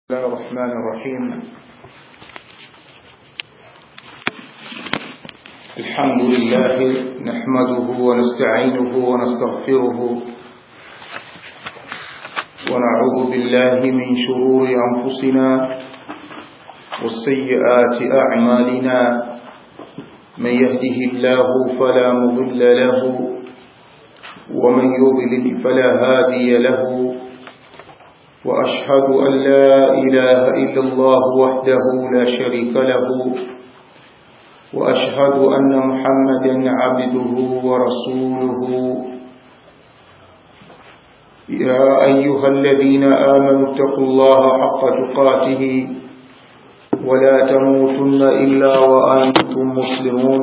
الله الرحمن الرحيم الحمد لله نحمده ونستعينه ونستغفره ونعوذ بالله من شرور أنفسنا والسيئات أعمالنا من يهده الله فلا مضل له ومن يضلل فلا هادي له وأشهد أن لا إله إلا الله وحده لا شريك له وأشهد أن محمدا عبده ورسوله يا أيها الذين آمنوا اتقوا الله حق تقاته ولا تموتن إلا وأنتم مسلمون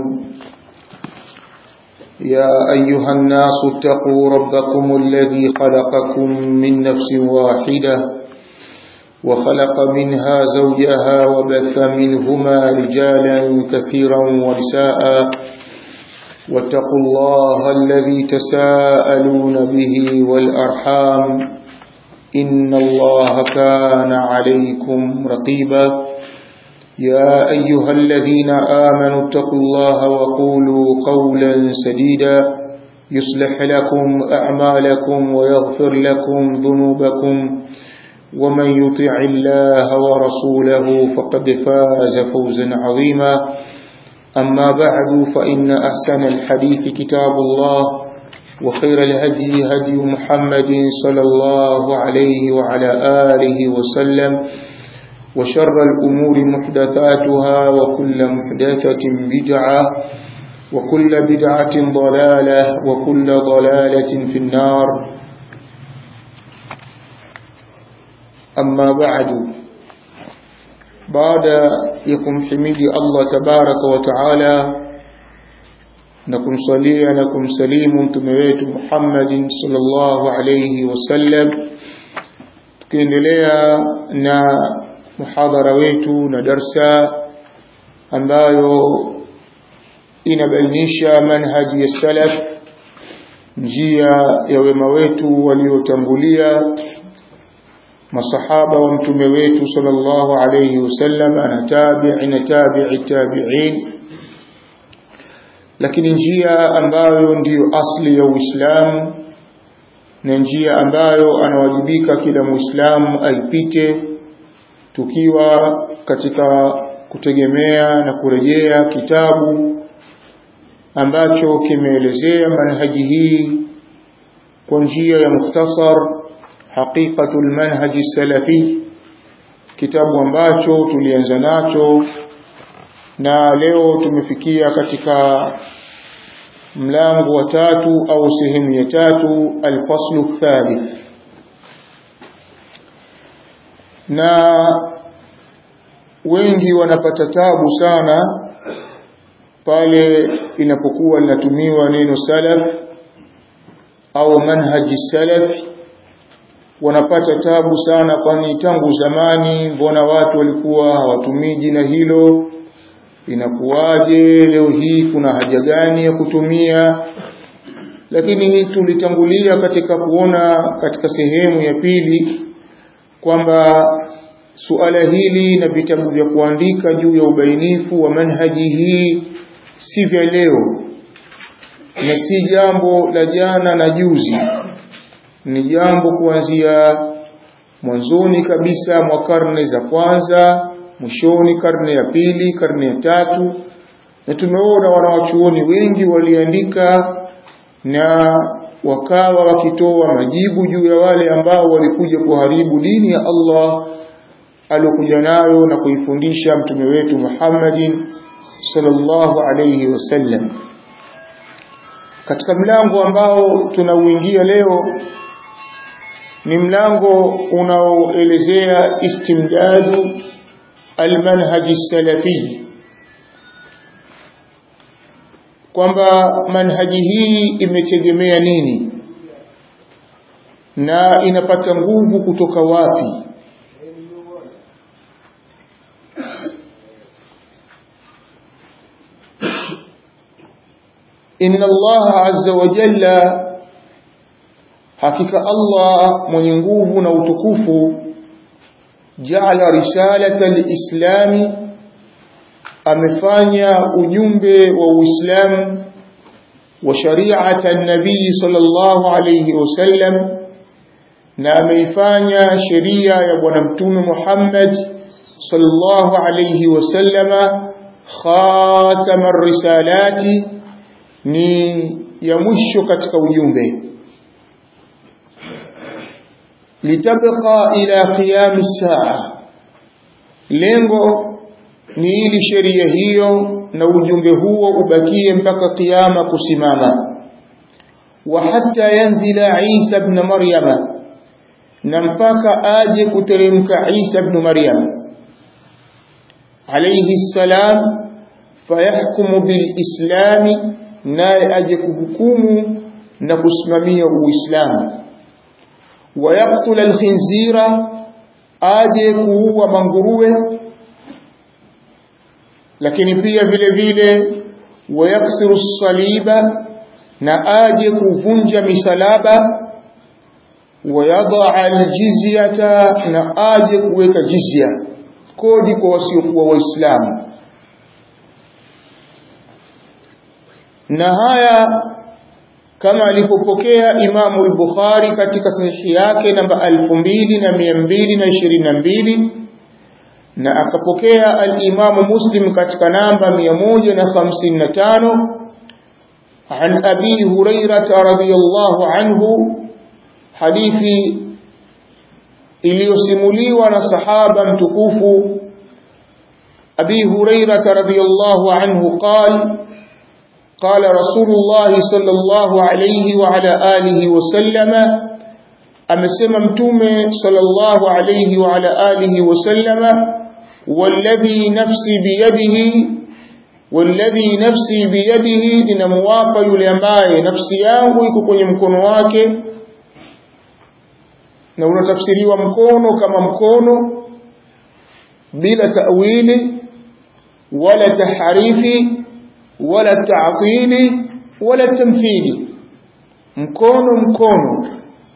يا أيها الناس اتقوا ربكم الذي خلقكم من نفس واحدة وخلق منها زوجها وبث منهما رجالا كثيرا ونساء واتقوا الله الذي تساءلون به والأرحام إن الله كان عليكم رقيبا يا أيها الذين آمنوا اتقوا الله وقولوا قولا سديدا يصلح لكم أعمالكم ويغفر لكم ذنوبكم ومن يطع الله ورسوله فقد فاز فوزا عظيما أما بعد فإن أحسن الحديث كتاب الله وخير الهدي هدي محمد صلى الله عليه وعلى آله وسلم وشر الأمور محدثاتها وكل محدثة بدعة وكل بدعة ضلالة وكل ضلالة في النار أما بعد بعد يكم حميد الله تبارك وتعالى نكم صليا نكم سليم تمويت محمد صلى الله عليه وسلم tukiendelea na muhadhara wetu na darsa ambayo inabainisha manhaji ya salaf njia ya wema wetu waliotangulia masahaba wa mtume wetu sallallahu alayhi wasallam na tabi'i na tabi'i tabi'in lakini njia ambayo ndiyo asli ya Uislamu na njia ambayo anawajibika kila Muislamu aipite tukiwa katika kutegemea na kurejea kitabu ambacho kimeelezea manhaji hii kwa njia ya mukhtasar haqiqatul manhaji salafi kitabu ambacho tulianza nacho na leo tumefikia katika mlango wa tatu au sehemu ya tatu alfaslu thalith na wengi wanapata tabu sana pale inapokuwa linatumiwa neno salaf au manhaji salaf wanapata tabu sana kwani tangu zamani mbona watu walikuwa hawatumii jina hilo inakuwaje leo hii kuna haja gani ya kutumia lakini tulitangulia katika kuona katika sehemu ya pili kwamba suala hili na vitabu vya kuandika juu ya ubainifu wa manhaji hii si vya leo na si jambo la jana na juzi ni jambo kuanzia mwanzoni kabisa mwa karne za kwanza mwishoni karne ya pili karne ya tatu na tumeona wanawachuoni wengi waliandika na wakawa wakitoa majibu juu ya wale ambao walikuja kuharibu dini ya Allah aliyokuja nayo na kuifundisha mtume wetu Muhammadin sallallahu alayhi wasallam katika mlango ambao tunauingia leo ni mlango unaoelezea istimdadu almanhaji salafi kwamba manhaji hii imetegemea nini na inapata nguvu kutoka wapi inna allaha azza wa jalla hakika Allah mwenye nguvu na utukufu ja'ala risalata al-islami amefanya ujumbe wa Uislamu wa shari'ata an-nabii sallallahu alayhi wasallam na ameifanya sheria ya bwana mtume Muhammad sallallahu alayhi wasallama khatama risalati ni ya mwisho katika ujumbe litabqa ila qiyam saa lengo ni ili sheria hiyo na ujumbe huo ubakie mpaka kiyama kusimama wa hatta yanzila Isa ibn Maryama na mpaka aje kuteremka Isa ibn Maryam alayhi salam fayahkumu bilislami naye aje kuhukumu na kusimamia uislamu wayaktula alkhinzira aje kuua manguruwe lakini pia vile vile wayaksiru saliba na aje kuvunja misalaba wayadaa aljizyata na aje kuweka jizya kodi kwa wasiokuwa waislamu na haya kama alipopokea Imamu al-Bukhari katika sahihi yake namba 2222 na akapokea al-Imamu Muslim katika namba 155 عن أبي هريرة رضي الله عنه حديث iliyosimuliwa na sahaba mtukufu Abi Hurairah radhiyallahu anhu qala قال رسول الله صلى الله عليه وعلى آله وسلم أمسما متومة صلى الله عليه وعلى آله وسلم والذي نفسي بيده والذي نفسي بيده لنمواقع يلمباye nafsi yangu iko kwenye mkono wake na unatafsiriwa mkono kama mkono bila ta'wili wala taharifi wala ta'tili wala tamthili mkono mkono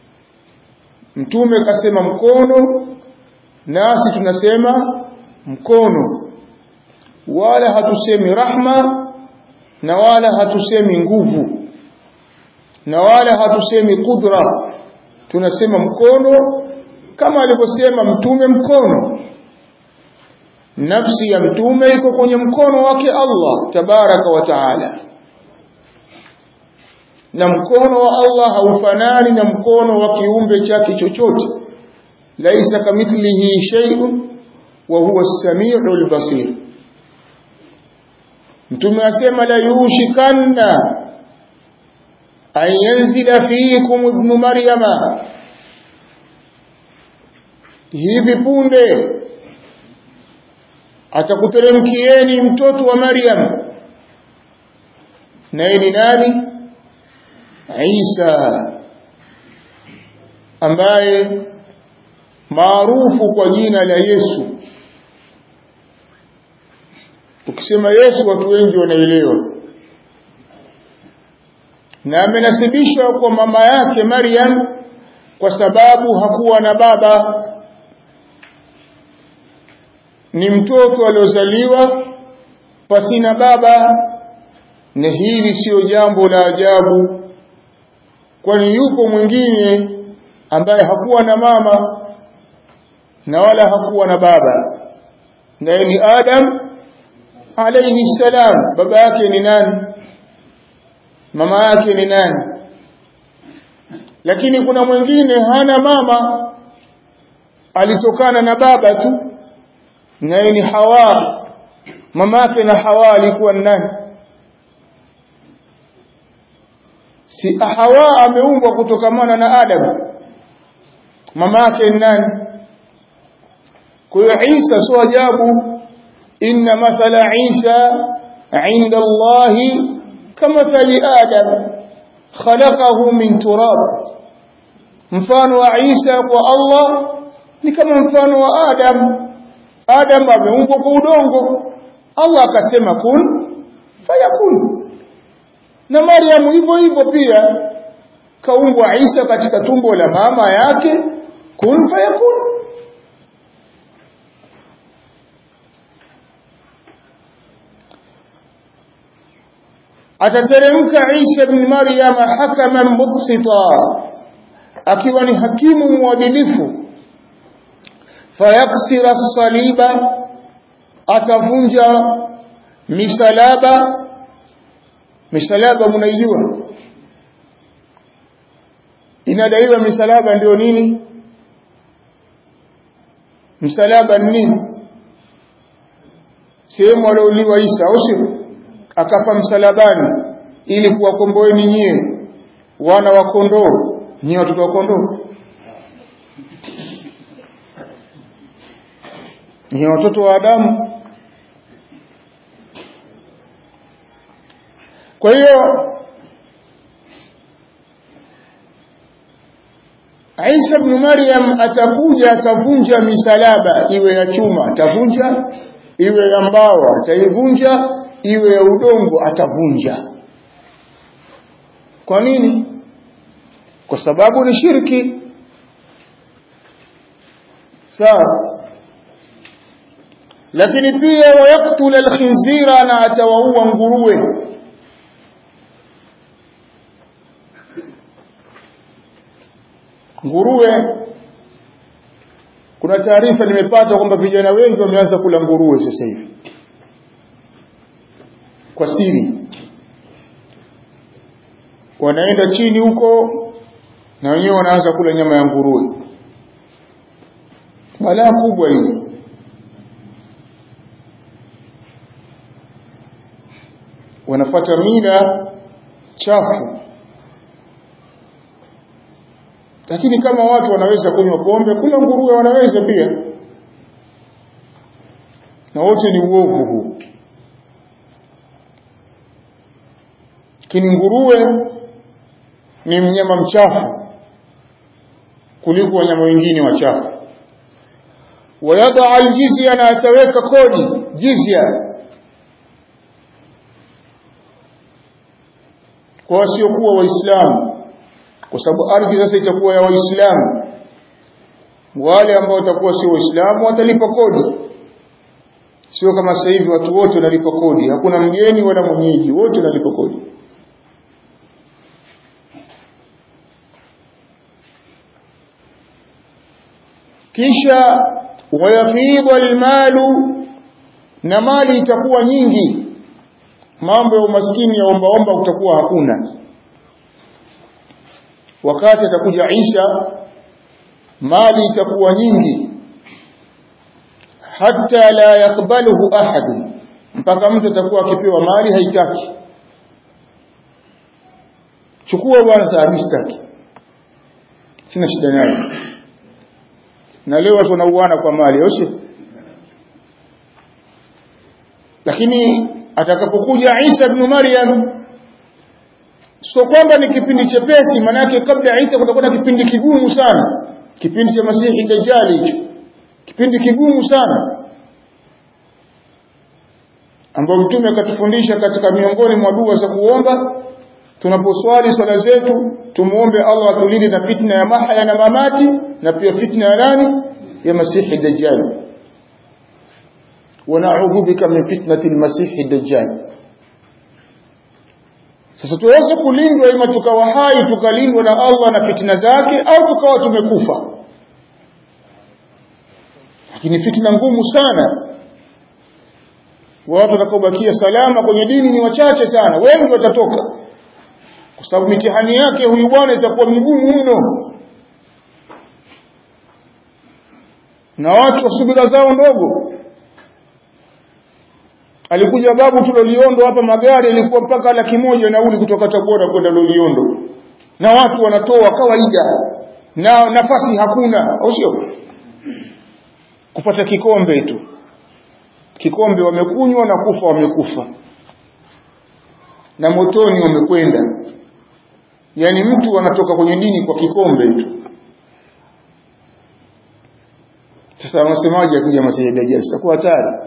mtume kasema mkono nasi tunasema mkono wala hatusemi rahma na wala hatusemi nguvu na wala hatusemi kudra tunasema mkono kama alivyosema mtume mkono nafsi ya mtume iko kwenye mkono wake Allah tabaraka wa taala na mkono wa Allah haufanani na mkono wa kiumbe chake chochote laisa kamithlihi shay'un wa huwa as-sami'ul basir mtume asema la yushikanna an yanzila fiikum ibn maryama hivi punde atakuteremkieni mtoto wa Maryam naye ni nani Isa ambaye maarufu kwa jina la Yesu ukisema Yesu watu wengi wanaelewa na amenasibishwa kwa mama yake Maryam kwa sababu hakuwa na baba ni mtoto aliozaliwa pasina baba na hili sio jambo la ajabu kwani yupo mwingine ambaye hakuwa na mama na wala hakuwa na baba naye ni Adam alayhi salam baba yake ni nani mama yake ni nani lakini kuna mwingine hana mama alitokana na baba tu naye ni Hawa mamake na Hawa alikuwa nani si Hawa ameumbwa kutokamana na Adam mamake ni nani kwa hiyo Isa sio ajabu inna mathala Isa inda Allah kamathali Adam khalaqahu min turab mfano wa Isa kwa Allah ni kama mfano wa Adam Adam ameumbwa kwa udongo Allah akasema kun fayakun na Maryam hivyo hivyo pia kaumbwa Isa katika tumbo la mama yake kun fayakun atateremka Isa ibn Maryam hakaman muqsita akiwa ni hakimu mwadilifu fayaksira saliba atavunja misalaba misalaba mnaijua inadaiwa misalaba ndio nini msalaba ni nini sehemu aliouliwa Isa au sio akafa msalabani ili kuwakomboeni nyie wana wa kondoo nyie watoto wa kondoo nyie watoto wa Adamu kwa hiyo Isa ibn Maryam atakuja atavunja misalaba iwe ya chuma atavunja iwe ya mbao ataivunja iwe ya udongo atavunja kwa nini kwa sababu ni shirki sawa lakini pia wayaktula alkhinzira na atawaua nguruwe nguruwe kuna taarifa nimepata kwamba vijana wengi wameanza kula nguruwe sasa hivi kwa siri wanaenda chini huko na wenyewe wanaanza kula nyama ya nguruwe balaa kubwa hili wanafata mila chafu lakini kama watu wanaweza kunywa pombe kula nguruwe wanaweza pia na wote ni uovu huu lakini nguruwe ni mnyama mchafu kuliko wanyama wengine wachafu wayada aljizya na ataweka kodi jizya kwa wasiokuwa waislamu kwa sababu ardhi sasa itakuwa ya waislamu wale ambao watakuwa sio waislamu watalipa kodi sio kama sasa hivi watu wote wanalipa kodi hakuna mgeni wala mwenyeji wote wanalipa kodi kisha wayafidha almalu na mali itakuwa nyingi mambo ya umaskini ya ombaomba utakuwa hakuna wakati atakuja Isa mali itakuwa nyingi hata la yakbaluhu ahad mpaka mtu atakuwa akipewa mali haitaki chukua bwana saabistaki sina shida naye na leo watu wanauana kwa mali au lakini atakapokuja Isa ibn Maryam sio kwamba ni kipindi chepesi manake kabla Isa kutakuwa na kipindi kigumu sana kipindi cha Masihi Dajjali hicho kipindi kigumu sana ambao mtume akatufundisha katika miongoni mwa dua za kuomba tunaposwali swala zetu tumuombe Allah atulinde na fitna ya mahya na mamati na pia fitna ya nani ya Masihi Dajjal ونعوذ بك من فتنة المسيح الدجال sasa tuweze kulindwa ima tukawa hai tukalindwa na Allah na fitna zake au tukawa tumekufa lakini fitna ngumu sana watu watakaobakia salama kwenye dini ni wachache sana wengi watatoka kwa sababu mitihani yake huyu bwana itakuwa migumu mno na watu wa subira zao ndogo alikuja babu tu Loliondo hapa magari yalikuwa mpaka laki moja nauli kutoka Tabora kwenda Loliondo na watu wanatoa kawaida na nafasi hakuna au sio kupata kikombe tu kikombe wamekunywa na kufa wamekufa na motoni wamekwenda yani mtu anatoka kwenye dini kwa kikombe tu sasa wanasemaje akija Masihi Dajjal itakuwa hatari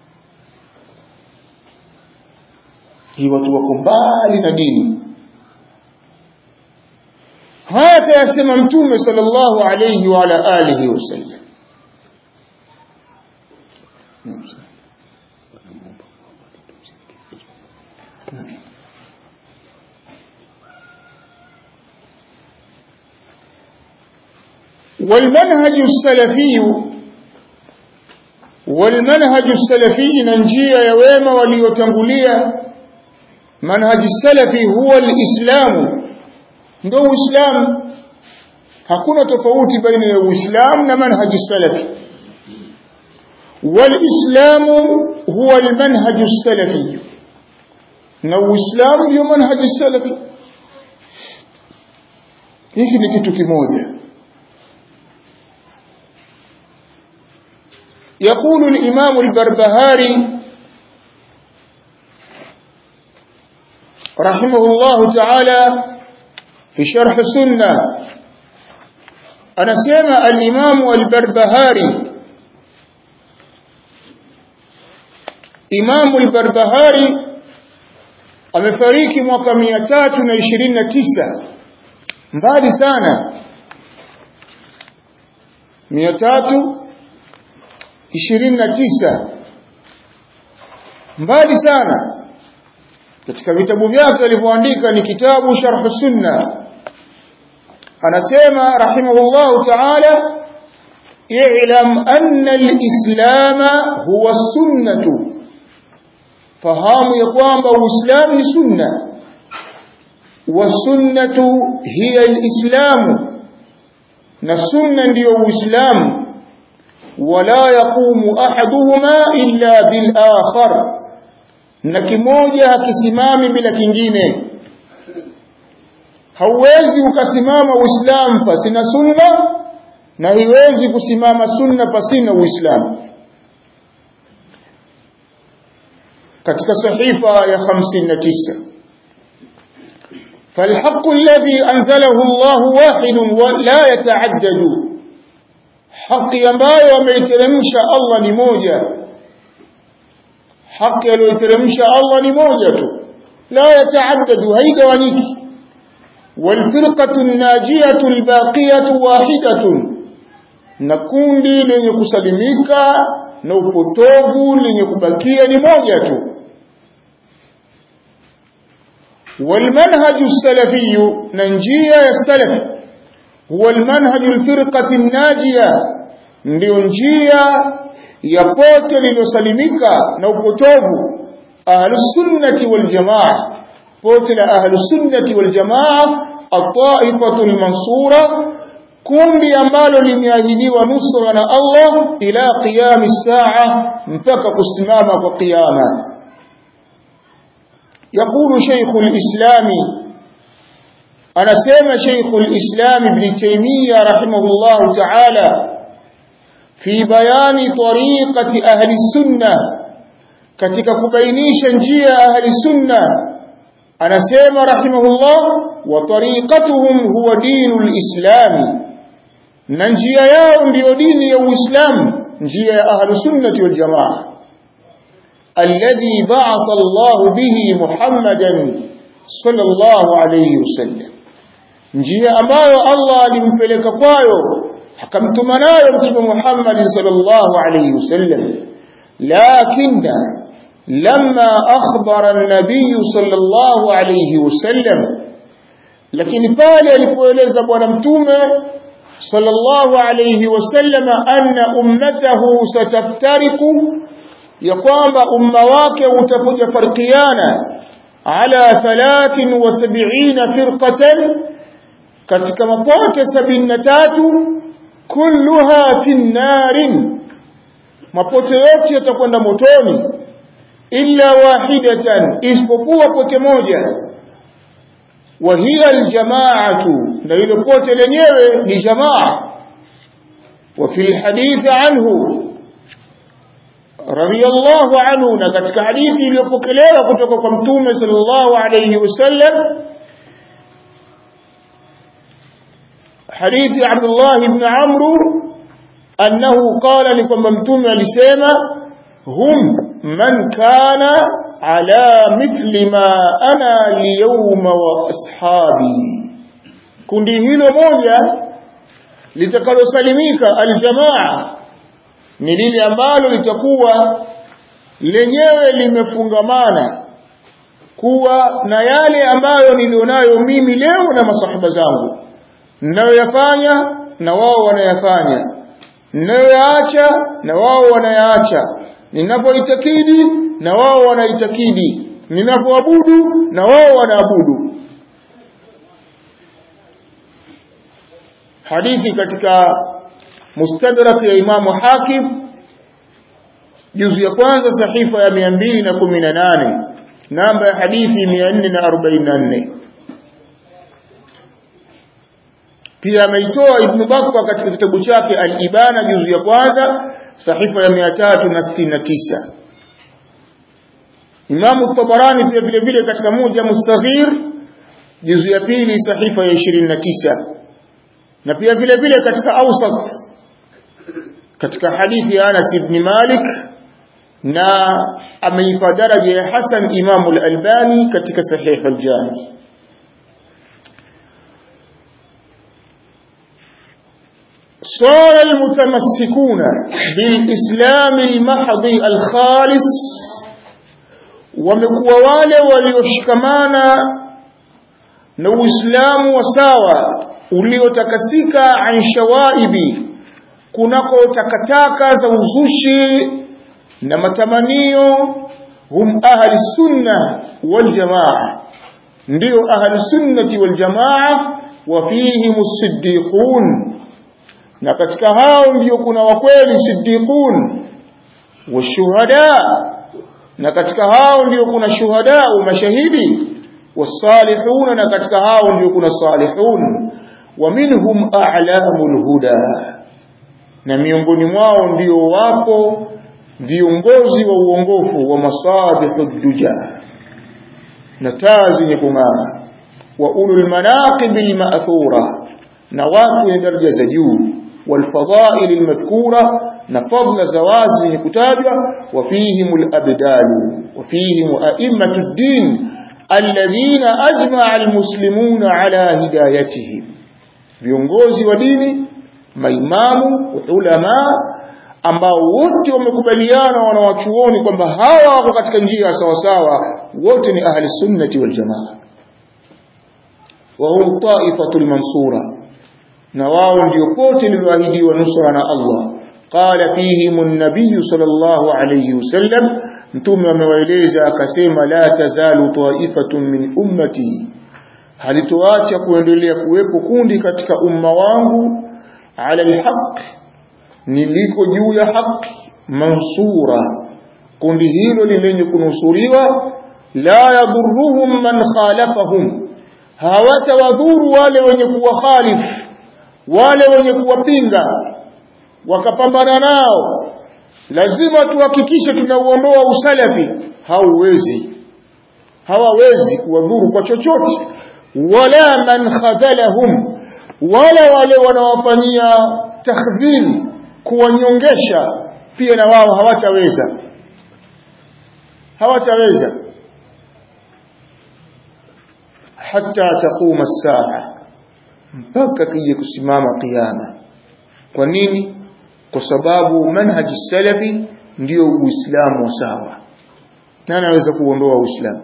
hii watu wako mbali na dini haya kayasema mtume sallallahu alayhi wa ala alihi wasallam والمنهج السلفي والمنهج السلفي ننجيا يوما وليتنقليا منهج السلفي هو الإسلام ndo uislamu hakuna tofauti baina ya uislamu na manhaji salafi walislamu huwa almanhaju salafi na uislamu ndio manhaji salafi hiki ni kitu kimoja يقول الإمام البربهاري رحمه الله تعالى في شرح السنة أنا سمع الإمام البربهاري إمام البربهاري amefariki mwaka mia tatu na ishirini na tisa mbali sana mia tatu ishirini na tisa mbali sana katika vitabu vyake alivyoandika ni kitabu sharh sunna anasema rahimahullahu ta'ala i'lam anna al-islam huwa sunnatu fahamu ya kwamba uislamu ni sunna wasunnatu hiya al-islam na sunna ndiyo uislamu wala yaqumu ahaduhuma illa bil akhar na kimoja hakisimami bila kingine hauwezi ukasimama uislamu pasina sunna na hiwezi kusimama sunna pasina uislamu katika sahifa ya 59 فالحق الذي أنزله الله واحد ولا يتعدد حق ambayo ameiteremsha Allah ni moja haki aliyoiteremsha Allah ni moja tu la yataaddadu haigawanyiki walfirqatu najiyatu albaqiyatu wahidatun na kundi lenye kusalimika na upotovu lenye kubakia ni moja tu والمنهج السلفي ننجية السلف هو المنهج الفرقة الناجية ndio njia ya pote lililosalimika na upotovu ahlusunnati waljamaa pote la ahlusunnati waljamaa ataifatu lmansura kundi ambalo limeahidiwa nusra na Allah ila qiyami saa mpaka kusimama kwa qiyama يقول شيخ الإسلام أنا سيما شيخ الإسلام ابن تيمية رحمه الله تعالى في بيان طريقة أهل السنة katika kubainisha njia ahli sunna anasema rahimahullah wa tariqatuhum huwa dinul islami na njia yao ndiyo dini ya uislamu njia ya ahli sunnati wal jamaa alladhi ba'atha Allah bihi Muhammadan sallallahu alayhi wasallam njia ambayo Allah alimpeleka kwayo akamtuma nayo mtume Muhammad sallallahu alayhi wasallam lakinna لما أخبر النبي صلى الله عليه وسلم لكن قال alipoeleza bwana mtume صلى الله عليه وسلم أن أمته ستفترق ya kwamba umma wake utakuja farkiana ala 73 firqatan katika mapote 73 kulluha fi narin mapote yote yatakwenda motoni illa wahidatan isipokuwa pote moja wa hiya aljamaatu na ile pote lenyewe ni jamaa wa fi alhadith anhu radiyallahu anhu na katika hadithi iliyopokelewa kutoka kwa mtume sallallahu alayhi wasallam hadithi Abdullah ibn Amr annahu qala ni kwamba mtume alisema hum man kana ala mithli ma ana liyawma wa ashabi kundi hilo moja litakalosalimika aljamaa ni lile ambalo litakuwa lenyewe limefungamana kuwa na yale ambayo nilionayo mimi leo na masahaba zangu ninayoyafanya na wao wanayafanya ninayoyaacha na wao wanayaacha ninapoitakidi na wao wanaitakidi ninapoabudu na wao wanaabudu hadithi katika mustadrak ya imamu hakim juzu ya kwanza sahifa ya 218 namba ya hadithi 444 pia ameitoa ibn bakwa katika kitabu chake al-ibana juzu ya kwanza sahifa ya 369 Imamu Tabarani pia vile vile katika moja mustaghir juzu ya pili sahifa ya 29 na pia vile vile katika awsat katika hadithi ya Anas ibn Malik na ameipa daraja ya Hasan Imamu al-Albani katika sahih al-Jami صار المتمسكون بالإسلام المحض الخالص wamekuwa wale walioshikamana na Uislamu wa sawa uliotakasika an shawaibi kunako takataka za uzushi na matamanio hum ahli sunna wal jamaa ndio ahli sunnati wal jamaa wa fihim as-siddiqun na katika hao ndio kuna wakweli siddiqun washuhada na katika hao ndio kuna shuhada mashahidi wasalihun na katika hao ndio kuna salihun wa minhum a'lamul huda na miongoni mwao ndio wapo viongozi wa uongofu wa masabihud duja na taa zenye kung'aa wa ulul manaqibil ma'thura na watu wenye daraja za juu والفضائل المذكورة نفضل زوازه كتابة وفيهم الأبدال وفيهم أئمة الدين الذين أجمع المسلمون على هدايتهم viongozi wa dini maimamu ulama ambao wote wamekubaliana wanawachuoni kwamba hawa wako katika njia sawasawa wote ni ahli sunnati wal jamaa wa hum taifatul mansura na wao ndio pote lililoahidiwa nusra na Allah qala fihim an-nabiy sallallahu alayhi wasallam mtume amewaeleza akasema la tazalu ta'ifatun min ummati halitoacha kuendelea kuwepo kundi katika umma wangu ala alhaq niliko juu ya haki mansura kundi hilo ni lenye kunusuriwa la yadhurruhum man khalafahum hawatawadhuru wale wenye kuwa khalifu wale wenye kuwapinga wakapambana nao lazima tuhakikishe tunauondoa usalafi hauwezi hawawezi kuwadhuru kwa chochote wala man khadhalahum wala wale wanaowafanyia takhdhil kuwanyongesha pia na wao hawataweza hawataweza hatta taquma as-saa mpaka kije kusimama kiyama kwa nini kwa sababu manhaji salafi ndio uislamu wa sawa nani anaweza kuondoa uislamu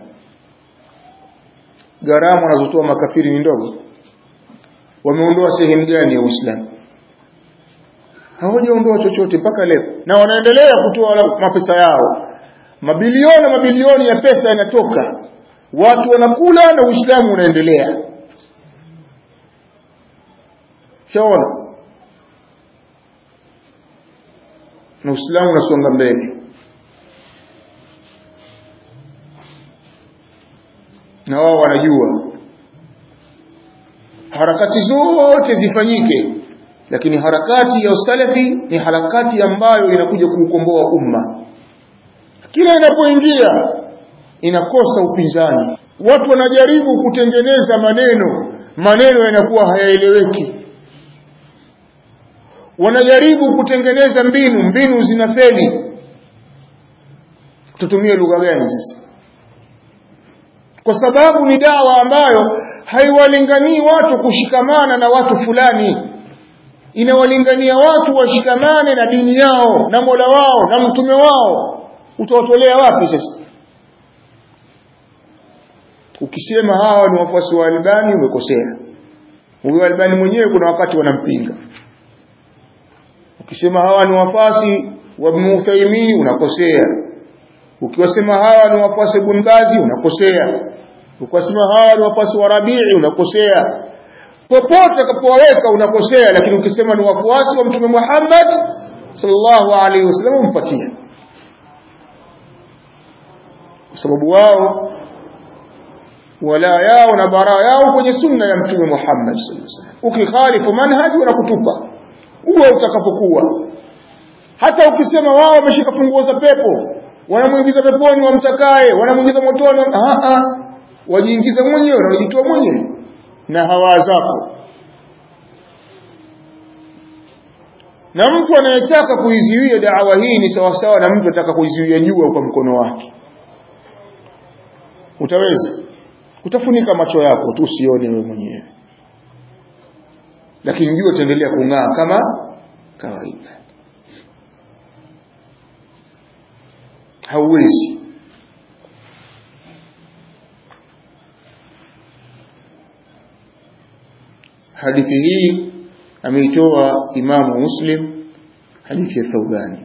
gharama wanazotoa makafiri ni ndogo wameondoa sehemu gani ya uislamu hawajaondoa chochote mpaka leo na wanaendelea kutoa mapesa yao mabilioni mabilioni ya pesa yanatoka watu wanakula na uislamu unaendelea shaona na uislamu unasonga mbele na wao wanajua harakati zote zifanyike lakini harakati ya usalafi ni harakati ambayo inakuja kuukomboa umma kila inapoingia inakosa upinzani watu wanajaribu kutengeneza maneno maneno yanakuwa hayaeleweki wanajaribu kutengeneza mbinu mbinu zinafeli tutumie lugha gani sasa kwa sababu ni dawa ambayo haiwalinganii watu kushikamana na watu fulani inawalingania watu washikamane na dini yao na Mola wao na mtume wao utawatolea wapi sasa ukisema hawa ni wafuasi wa Albani umekosea huyo Albani mwenyewe kuna wakati wanampinga ukisema hawa ni wafasi wa Ibn Uthaymeen unakosea ukiwasema hawa ni wafasi Ibn Bazi unakosea ukiwasema hawa ni wafasi wa Rabi'i unakosea popote utakapowaweka unakosea lakini ukisema ni wafuasi wa Mtume Muhammad sallallahu alaihi wasallam umpatia kwa sababu wao wala yao na bara yao kwenye sunna ya Mtume Muhammad sallallahu alaihi wasallam ukikhalifu manhaji wanakutupa uwe utakapokuwa hata ukisema wao wameshika funguo za pepo wanamuingiza peponi wamtakaye wanamuingiza motoni a a wajiingiza mwenyewe na wajitoa mwenyewe na hawa zako na mtu anayetaka kuizuia da'wa hii ni sawasawa na mtu anataka kuizuia jua kwa mkono wake utaweza utafunika macho yako tu usione wewe mwenyewe lakini jua itaendelea kung'aa kama kawaida hauwezi hadithi hii ameitoa imamu muslim hadithi ya thawbani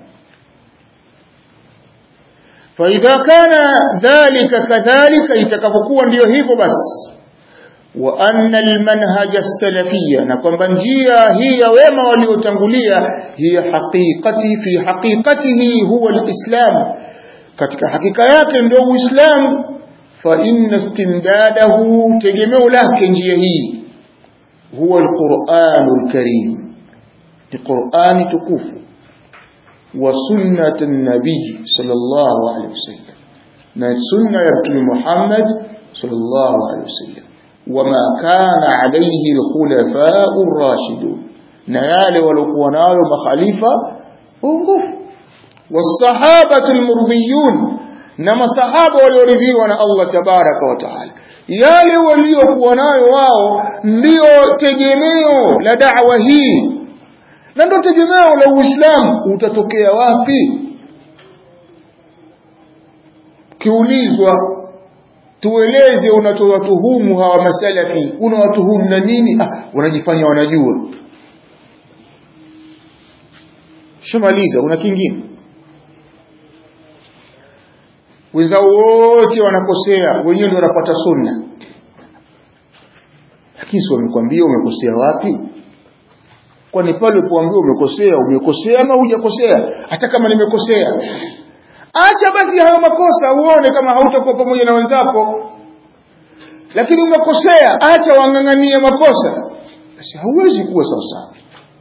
فإذا كان ذلك كذلك itakapokuwa ndio hivyo basi wa anna almanhaj as-salafiyya na kwamba njia hii ya wema waliotangulia hiya haqiqati fi haqiqatihi huwa al-islam katika hakika yake ndio uislamu fa inna istimdadahu tegemeo lake njia hii huwa al-Qur'anul Karim ni Qur'ani tukufu wa sunnat an-nabi sallallahu alayhi wasallam na sunna ya mtume Muhammad sallallahu alayhi wasallam wama kana alayhi al-khulafa'u ar-rashidun na yale waliokuwa nayo makhalifa ongofu والصحابة المرضيون نما صحابة walioridhiwa na Allah tabaraka wa taala yale waliokuwa nayo wao ndio tegemeo la da'wa hii na ndio tegemeo la Uislamu utatokea wapi kiulizwa tueleze unatowatuhumu hawa masalafi unawatuhumu na nini ah wanajifanya wanajua shamaliza una kingine wenzao wote wanakosea wenyewe ndio wanapata sunna lakini si wamekwambia umekosea wapi kwani pale ulipoambiwa umekosea umekosea ama hujakosea hata kama nimekosea acha basi hayo makosa uone kama hautakuwa pamoja na wenzako lakini umekosea acha wang'ang'anie makosa basi hauwezi kuwa sawasawa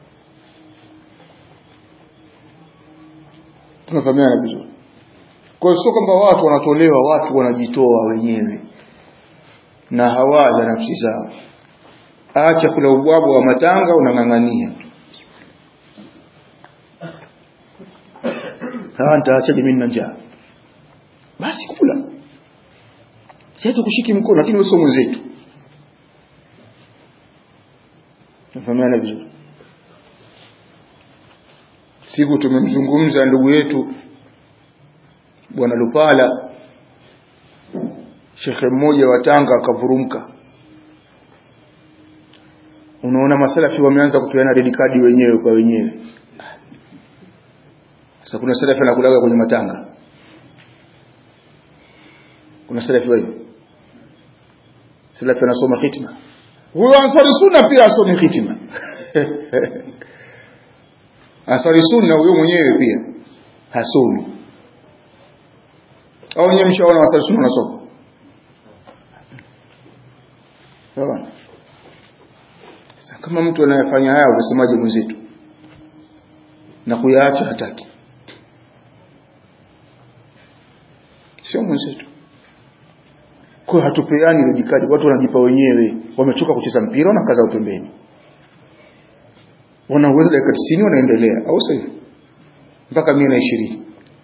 tunafahamiana vizuri kwa hiyo sio kwamba watu wanatolewa watu wanajitoa wenyewe na hawaza nafsi zao acha kula ubwabwa wa matanga unang'ang'ania nitaacha mimi na njaa basi kula sasa tukushiki mkono lakini wewe sio mwenzetu nafahamiana vizuri siku tumemzungumza ndugu yetu bwana Lupala shekhe mmoja wa Tanga akavurumka unaona masalafi wameanza kupeana red card wenyewe kwa wenyewe sasa kuna salafi anakulaga kwenye matanga kuna salafi wewe salafi anasoma hitima huyo ansari sunna pia asome hitima ansari sunna huyo mwenyewe pia hasomi au nyewe mshaona ansari sunna unasoma sawa kama mtu anayefanya haya unasemaje mwenzetu na kuyaacha hataki sio mwenzetu kwa hatupeani rejikadi watu wanajipa wenyewe wamechoka kucheza mpira na kaza pembeni wanaweza dakika 90 wanaendelea au sio mpaka 120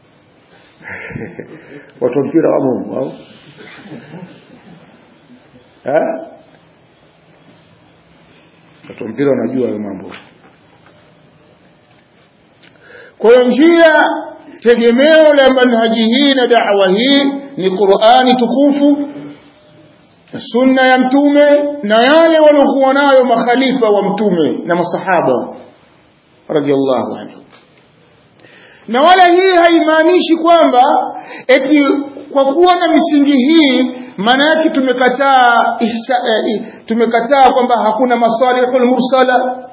watu wa mpira wamo au eh watu wa mpira wanajua hayo mambo kwa hiyo njia tegemeo la manhaji hii na da'wa hii ni Qur'ani tukufu sunna ya mtume na yale waliokuwa nayo makhalifa wa mtume na masahaba radhiallahu anhu na wala hii haimaanishi kwamba eti kwa kuwa na misingi hii maana yake tumekataa ihsa, eh, tumekataa kwamba hakuna masalihul mursala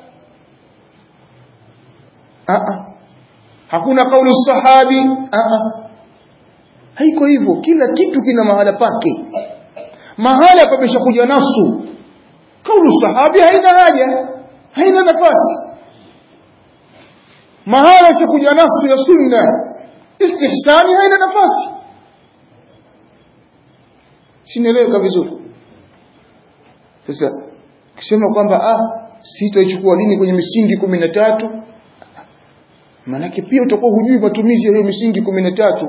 Aa. hakuna kaulu sahabi Aa. haiko hivyo kila kitu kina mahala pake mahala pameshakuja nasu kaulu sahabi haina haja haina nafasi mahala shakuja nasu ya sunna istihsani haina nafasi sinaeleweka vizuri sasa kusema kwamba ah sitaichukua dini kwenye misingi kumi na tatu maanake pia utakuwa hujui matumizi ya hiyo misingi kumi na tatu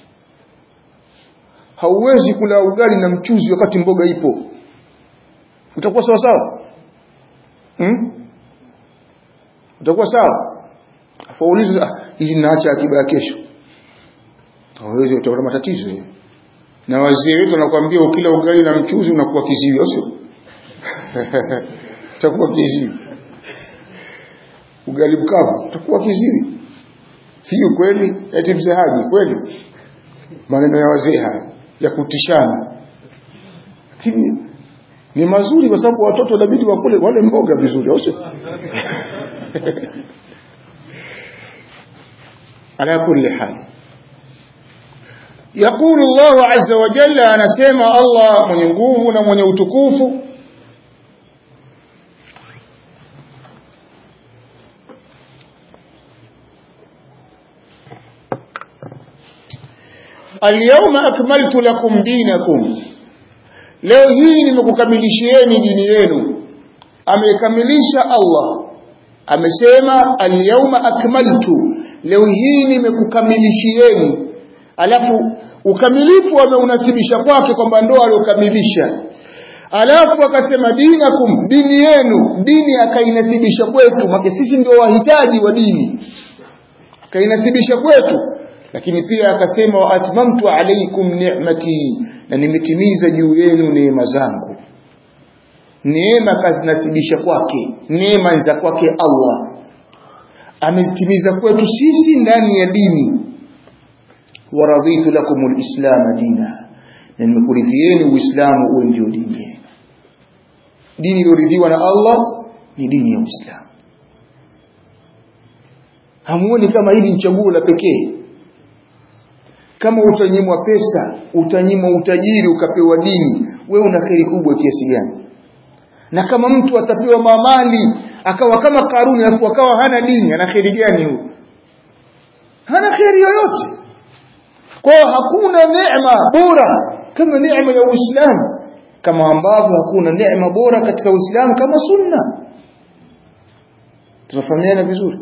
hauwezi kula ugali na mchuzi wakati mboga ipo utakuwa sawa sawa hmm? utakuwa sawa afaulize hizi naacha akiba ya kesho hawezi utaona matatizo hiyo na wazee wetu wanakuambia ukila ugali na mchuzi unakuwa kiziwi au sio utakuwa kiziwi ugali mkavu utakuwa kiziwi sio kweli eti mzee haji kweli maneno ya wazee haya ya kutishana lakini ni mazuri kwa sababu watoto inabidi wakule wale mboga vizuri au sio ala kulli hal يقول الله عز وجل أنا سيما الله من ينقوم ومن يتكوف اليوم أكملت لكم دينكم leo hii nimekukamilishieni dini yenu amekamilisha Allah amesema alyawma akmaltu leo hii nimekukamilishieni alafu ukamilifu ameunasibisha kwake kwamba ndo aliokamilisha alafu akasema dinakum dini yenu dini akainasibisha kwetu make sisi ndio wahitaji wa dini akainasibisha kwetu lakini pia akasema wa atmamtu alaykum ni'mati na nimetimiza juu yenu neema zangu neema kazinasibisha kwake neema za kwake Allah amezitimiza kwetu sisi ndani ya dini waradhitu lakum alislam dina na nimekuridhieni uislamu uwe ndio dini yenu dini iliyoridhiwa na Allah ni dini ya Uislamu hamuoni kama hili ni chaguo la pekee kama utanyimwa pesa utanyimwa utajiri ukapewa dini wewe una kheri kubwa kiasi gani na kama mtu atapewa mamali akawa kama Karuni alafu akawa hana dini ana kheri gani huyo hana kheri yoyote kwa hakuna neema bora kama neema ya Uislamu kama ambavyo hakuna neema bora katika Uislamu kama sunna tunafahamiana vizuri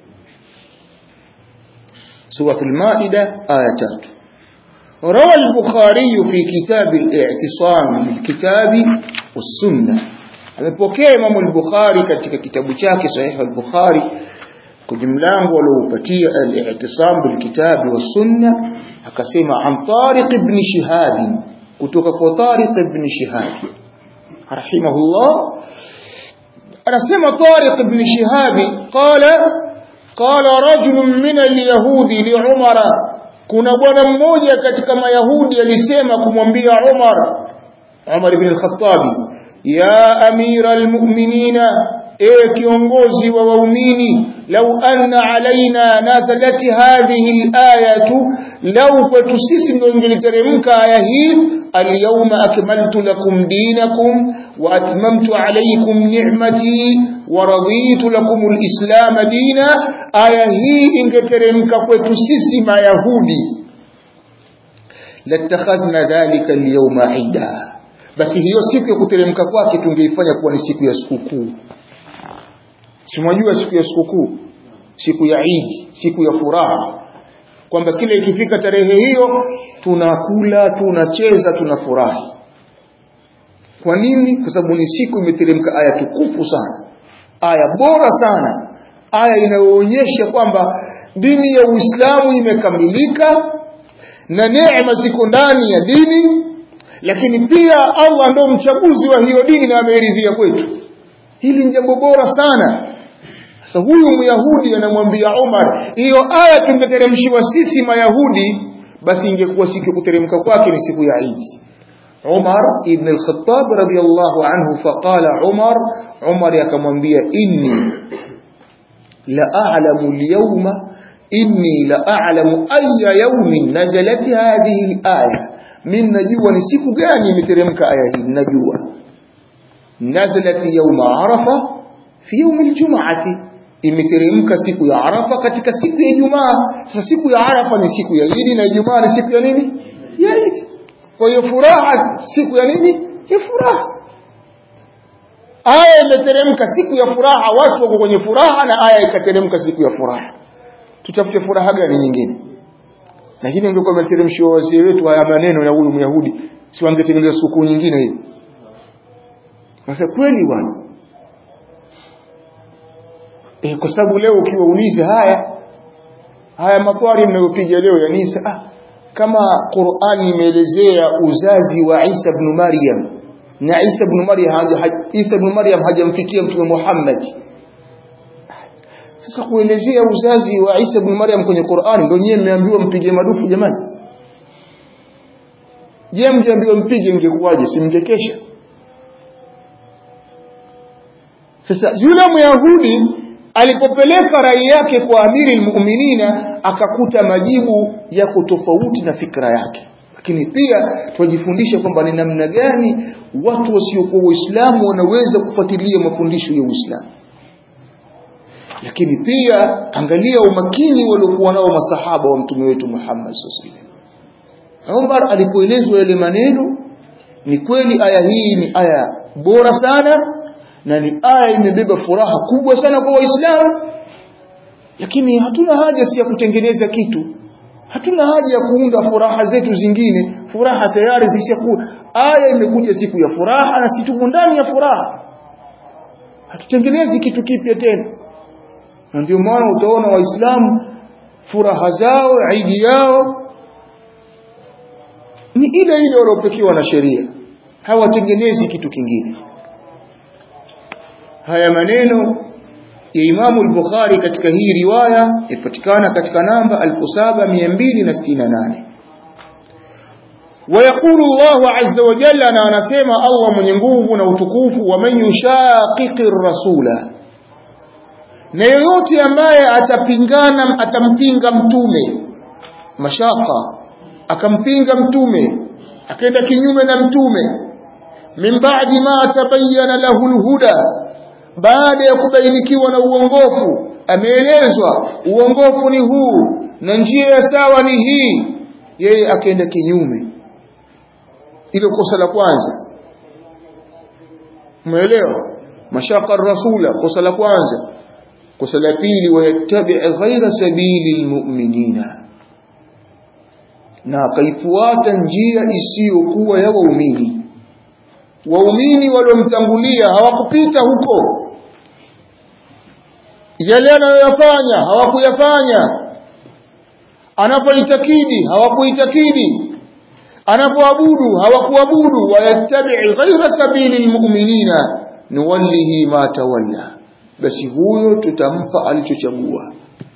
سورة المائدة آية 3 روى البخاري في كتاب الاعتصام بالكتاب والسنة amepokea Imam al-Bukhari katika kitabu chake Sahih al-Bukhari kwenye mlango aliopatia al-i'tisam bil kitab wa sunna akasema an Tariq ibn Shihab kutoka kwa Tariq ibn Shihab rahimahullah anasema Tariq ibn Shihab qala qala rajul min al-yahudi li Umar kuna bwana mmoja katika mayahudi alisema kumwambia Umar Umar ibn al-Khattab ya amira al-mu'minina ewe kiongozi wa waumini lau anna alaina nazalat hadhihi al-ayatu lau kwetu sisi ndio ingeliteremka aya hii alyawma akmaltu lakum dinakum wa atmamtu alaykum ni'mati wa raditu lakum al-islam dina aya hii ingeteremka kwetu sisi mayahudi latakhadhna dhalika al-yawma ida basi hiyo siku ya kuteremka kwake tungeifanya kuwa ni siku ya sikukuu simwajua siku ya sikukuu siku ya Eid siku ya furaha kwamba kila ikifika tarehe hiyo tunakula tunacheza tunafurahi kwa nini kwa sababu ni siku imeteremka aya tukufu sana aya bora sana aya inayoonyesha kwamba dini ya Uislamu imekamilika na neema ziko ndani ya dini lakini pia Allah ndo mchaguzi wa hiyo dini na ameridhia kwetu hili ni jambo bora sana sasa huyu myahudi anamwambia Umar hiyo aya tungeteremshiwa sisi mayahudi basi ingekuwa siku ya kuteremka kwake ni siku ya Eid Umar ibn al-Khattab radiyallahu anhu faqala Umar Umar akamwambia inni la a'lamu al-yawma inni la a'lamu ayya yawmin nazalat hadhihi al-aya min najua ni siku gani imeteremka aya hii najua nazalat yawma arafa fi yawm al-jum'ati imeteremka siku ya arafa katika siku ya Ijumaa sasa siku ya arafa ni siku ya Eid na Ijumaa ni siku ya nini ya Eid kwa hiyo furaha siku ya nini ya furaha aya imeteremka siku ya furaha watu wako kwenye furaha na aya ikateremka siku ya furaha tutafute furaha gani nyingine lakini ingekuwa imeteremshiwa wazee wetu haya maneno ya huyu myahudi si wangetengeneza sikukuu nyingine hiyo sasa kweli bwana e, kwa sababu leo ukiwauliza haya haya matwari mnayopiga leo ya Nisa ah, kama Qur'ani imeelezea uzazi wa Isa ibn Maryam na Isa ibn Maryam haja Isa ibn Maryam hajamfikia mtume Muhammad sasa kuelezea uzazi wa Isa ibn Maryam kwenye Qur'ani ndio nyewe mmeambiwa mpige madufu jamani je mngeambiwa mpige mngekuwaje si mngekesha sasa yule Myahudi alipopeleka rai yake kwa amiri almu'minina akakuta majibu yako tofauti na fikra yake lakini pia twajifundisha kwamba ni namna gani watu wasiokuwa waislamu wanaweza kufuatilia mafundisho ya Uislamu lakini pia angalia umakini waliokuwa nao masahaba wa mtume wetu Muhammad sallallahu alaihi wasallam Umar alipoelezwa yale maneno ni kweli aya hii ni aya bora sana na ni aya imebeba furaha kubwa sana kwa waislamu lakini hatuna haja si ya kutengeneza kitu hatuna haja ya kuunda furaha zetu zingine furaha tayari zishakuwa aya imekuja siku ya furaha na si tumo ndani ya furaha hatutengenezi kitu kipya tena na ndio maana utaona waislamu furaha zao idi yao ni ile ile waliopekewa na sheria hawatengenezi kitu kingine haya maneno ya Imamu al-Bukhari katika hii riwaya ipatikana katika namba 7268 ويقول الله عز وجل أنا anasema Allah mwenye nguvu na utukufu wa man yushaqiqi rasula na yoyote ambaye atapingana atampinga mtume mashaka akampinga mtume akaenda kinyume na mtume min ba'di ma tabayyana lahu alhuda baada ya kubainikiwa na uongofu ameelezwa uongofu ni huu na njia ya sawa ni hii yeye akaenda kinyume ile kosa la kwanza umeelewa mashaka rasula kosa la kwanza kosa la pili wayattabi ghaira sabili almu'minina na akaifuata njia isiyokuwa ya waumini waumini waliomtangulia hawakupita huko yale anayoyafanya hawakuyafanya anapoitakidi hawakuitakidi anapoabudu hawakuabudu wayattabi ghaira sabili almu'minina nuwallihi ma tawalla basi huyo tutampa alichochagua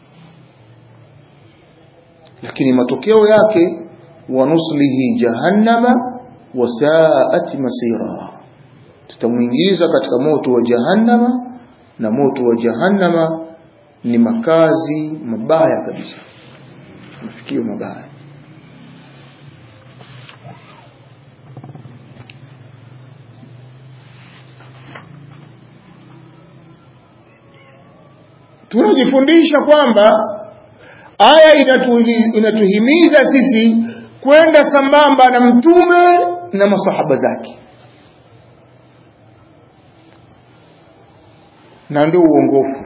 lakini matokeo yake wanuslihi jahannama wasaat masira tutamuingiza katika moto wa jahannama na moto wa jahannama ni makazi mabaya kabisa mafikio mabaya tunajifundisha kwamba aya inatuhimiza sisi kwenda sambamba na mtume na masahaba zake na ndio uongofu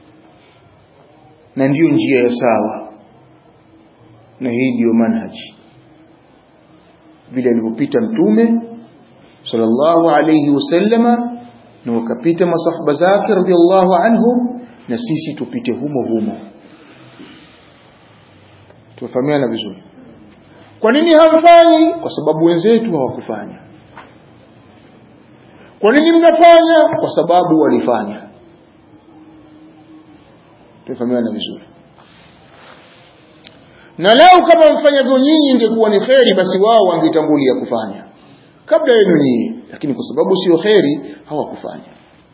na ndiyo njia ya sawa na hii ndiyo manhaji vile alivyopita mtume sallallahu alayhi wasallama na wakapita masahaba zake radhiallahu anhum na sisi tupite humo humo tufahamiana vizuri kwa nini hamfanyi kwa sababu wenzetu hawakufanya kwa nini mnafanya kwa sababu walifanya tumefahamiana vizuri na lau kama mfanyavyo nyinyi ingekuwa ni kheri basi wao wangetangulia kufanya kabla yenu nyinyi lakini kwa sababu sio kheri hawakufanya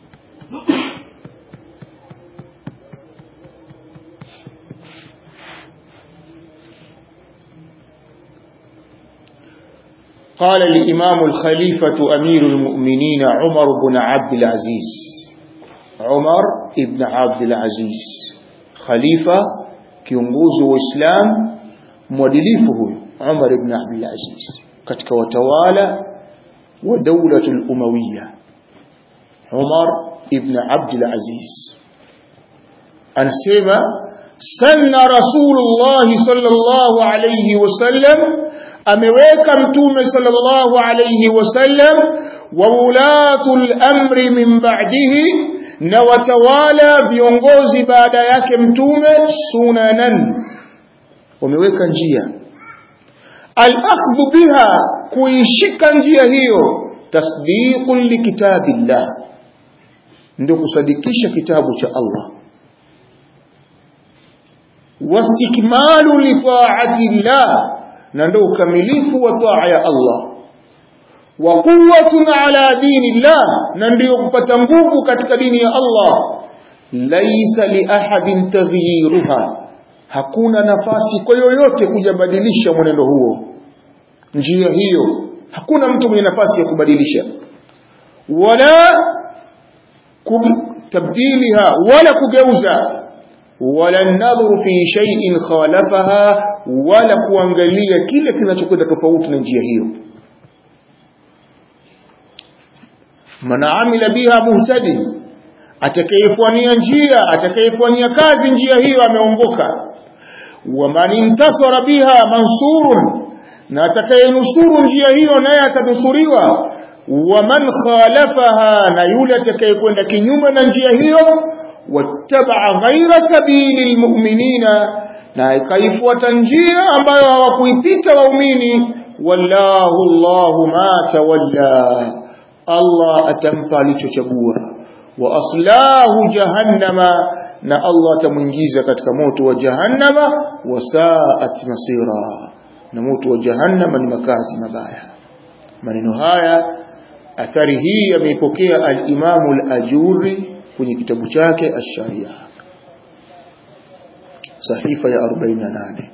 قال الإمام الخليفة أمير المؤمنين عمر بن عبد العزيز عمر ابن عبد العزيز خليفة kiongozi wa Islam mwadilifu huyu Umar ibn Abdul Aziz katika watawala wa daulatul Umayya Umar ibn Abdul Aziz anasema sanna Rasulullah sallallahu alayhi wasallam ameweka mtume sallallahu alayhi wasallam wa ulatul amri min ba'dihi na watawala viongozi baada yake mtume sunanan wameweka njia al-akhdhu biha kuishika njia hiyo tasdiqun likitabillah ndio kusadikisha kitabu cha Allah wastikmalu li ta'atillah na ndio ukamilifu wa taa ya Allah wa quwwatun ala dinillah na ndio kupata nguvu katika dini ya Allah laisa li ahadin taghyiruha hakuna nafasi kwa yoyote kujabadilisha mwenendo huo njia hiyo hakuna mtu mwenye nafasi ya kubadilisha wala tabdiliha wala kugeuza wala nadhuru fi shay'in khalafaha wala kuangalia kile kinachokwenda tofauti na njia hiyo man amila biha muhtadi atakayefanyia njia atakayefanyia kazi njia hiyo ameongoka wa man intasara biha mansurun na atakayenusuru njia hiyo naye atanusuriwa wa man khalafaha na yule atakayekwenda kinyume na njia hiyo wattabaa ghaira sabili lmuminina na ikaifuata njia ambayo hawakuipita waumini wallahu llahu ma tawalla Allah atampa alichochagua wa aslahu jahannama na Allah atamuingiza katika moto wa jahannama wa saat masira na moto wa jahannama ni makazi mabaya maneno haya athari hii yameipokea al-Imamu al-Ajuri kwenye kitabu chake Ash-Sharia sahifa ya 48